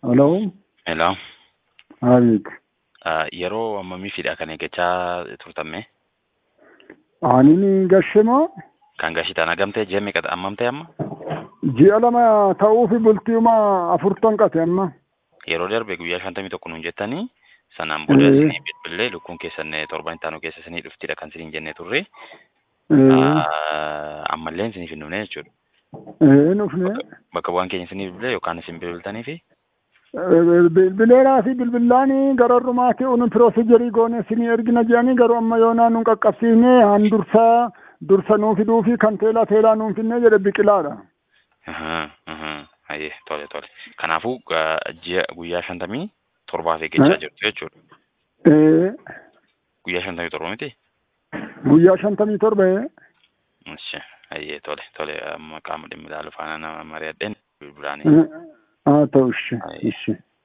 Hello. Hello. Abeet. Uh, yeroo ammamiifidha kan eeggachaa turtamme? Ani gashemaa Kan gashitaan hagamtee ji'a meeqa ammamtee amma? ji'a lama ta'uufi bultiima afurtan qate amma. Yeroo darbe guyyaa shantamii tokko nuun jettanii sanaan booda Eh. isinii bilbilee lukkuun keessan torban ittaanu keessa isinii dhuftidha kan isiniin jennee turre. Eh, Uh, ammallee isiniif hin dhufne jechuudha. eh, nufne. Bakka bu'aan keenya isinii bilbilee yookaan isin bilbiltanii fi Eh, Bilbileeraa fi bilbillaanii gararrumaati unu piroosijerii goone sinii ergina jedhanii garuu amma yoonaa nun qaqqabsiifne han dursaa dursa nuu fiduu fi kan teelaa teelaa nuun finne jedhe biqilaadha. Ahaa, ahaa. Ayyee tole tole. Kanaafuu uh, ji'a guyyaa shantamii torbaaf eeggachaa Eh. jirtu jechuudha. Eh, Guyyaa shantamii torba miti? Guyyaa shantamii torba eh. Ishi, ayyee tole tole amma qaama dhimmi ilaalu faana nama mari'adheen bilbilaanii. Eh, haa ta'u ishi Aye. ishi.